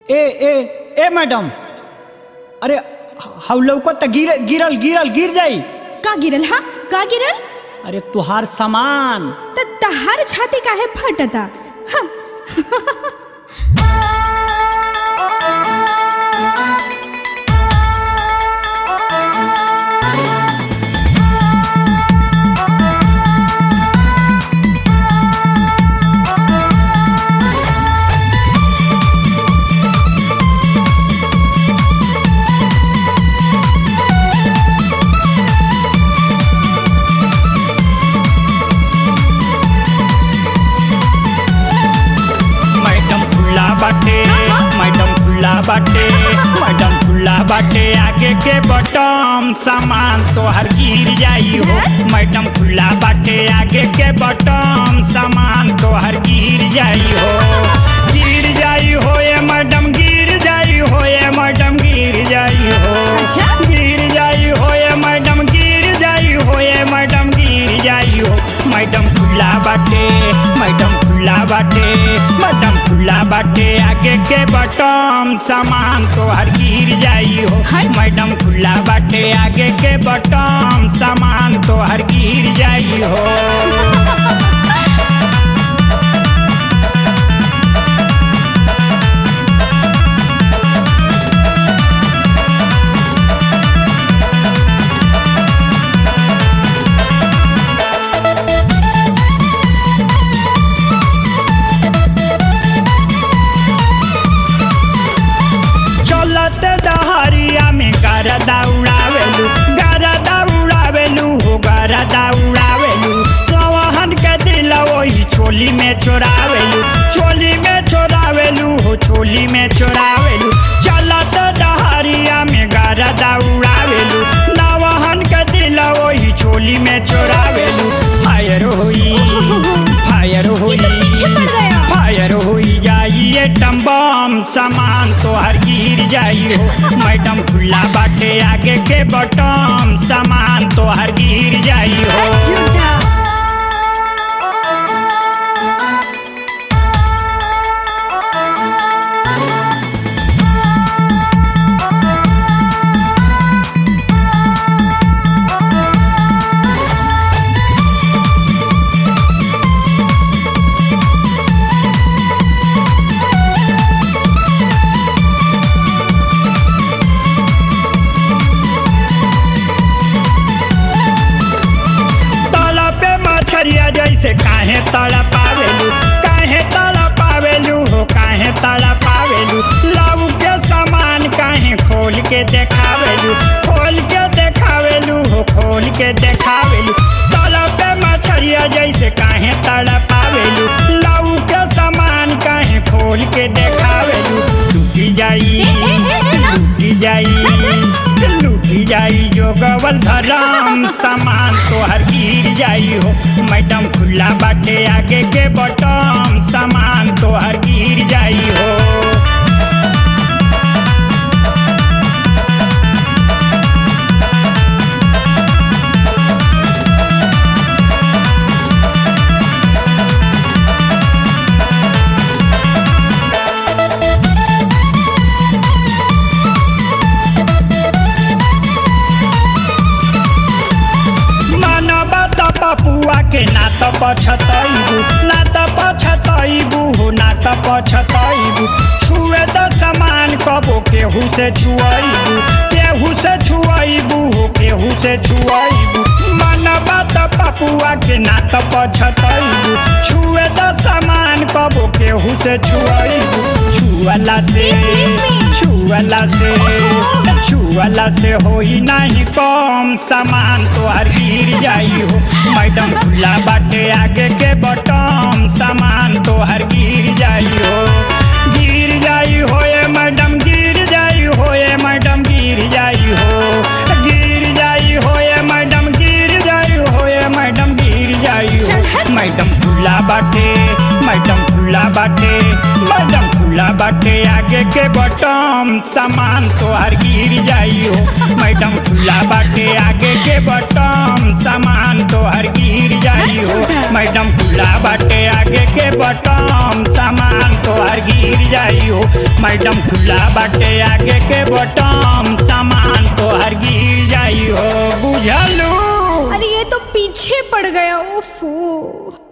ए ए ए madam अरे हाउ लौकत त गिर गिरल गिरल गिर जाई का गिरल हा का गिरल अरे तुहार सामान त तहार छाती काहे फटता हा मैडम खुला बाटे मैडम खुला बाटे मैडम खुला बाटे आगे के बटम सामान तोहर गिर जाई हो मैडम खुला बाटे आगे के बटम सामान तोहर गिर जाई हो गिर जाई हो ये मैडम गिर जाई हो ये मैडम गिर जाई हो अच्छा। गिर जाई हो ये मैडम गिर जाई हो ये मैडम गिर जाई हो मैडम खुला बाटे मैडम खुला बाटे मैडम खुला बाटे आगे के बटम सामान तोहर गिर जाई हो हट। मैडम खुला बाटे आगे के बटम सामान तोहर गिर जाई हो चलत डहरिया में गरदा उड़ावेलू गरदा उड़ावेलू हो गरदा उड़ावेलू चौहन के दिल वही चोली में चोरावेलू चोली में चोरावेलू हो चोली में चोरावेलू चलत डहरिया में गरदा उड़ावेलू नवहन के दिल वही चोली में चोरावेलू फायर होई फायर होई ये तो पीछे पड़ गया। फायर होई जाई ये टम्बम सामान तोहर गिर जाई हो मैडम खुला बाटे आगे के बटम सामान तोहर गिर जाई हो झूठा तला पे मछरिया जैसे काहे तड़ा पावेलू काहे तड़ा पावेलू हो काहे तड़ा पावेलू लव के सामान काहे खोल के देखावेलू खोल के देखावेलू हो खोल के देखावेलू तला पे मछरिया जैसे काहे तड़ा पावेलू लव के सामान काहे खोल के देखावेलू टूटी जाई ए, ए, ए, ए, ना। लूटी जाई लूटी जाई जो गवल धरम सामान तोहर गिर जाई हो मैडम खुला बाटे आगे के बटम सामान तोहर गिर जाई हो मानवा त पपुआ के ना त पछतैबू ना त पछतैबू हो ना त पछतैबू छुए त समान कबो केहू से छुअबू केहू से छुअबू हो केहू से छुअबू मानवा त पपुआ के ना त पछतैबू छुए त समान कबो केहू से छुअबू छुअला से Leave me. छुअला से छुअला से होई नाही कम सामान तोहर गिर जाई हो मैडम खुला बाटे आगे के बटम सामान तोहर गिर जाई हो गिर जाई हो ये मैडम गिर जाई हो ये मैडम गिर जाई हो गिर जाई हो ये मैडम गिर जाई हो ये मैडम गिर जाई चल हट। हो मैडम खुला बाटे मैडम खुला बाटे मैडम खुला बाटे आगे के बटम सामान तोहर गिर जाई हो मैडम खुला बाटे आगे के बटम सामान तोहर गिर जाई हो अच्छा। मैडम खुला बाटे आगे के बटम सामान तोहर गिर जाई हो मैडम खुला बाटे आगे के बटम सामान तोहर गिर जाई हो बुझलू अरे ये तो पीछे पड़ गया ओफो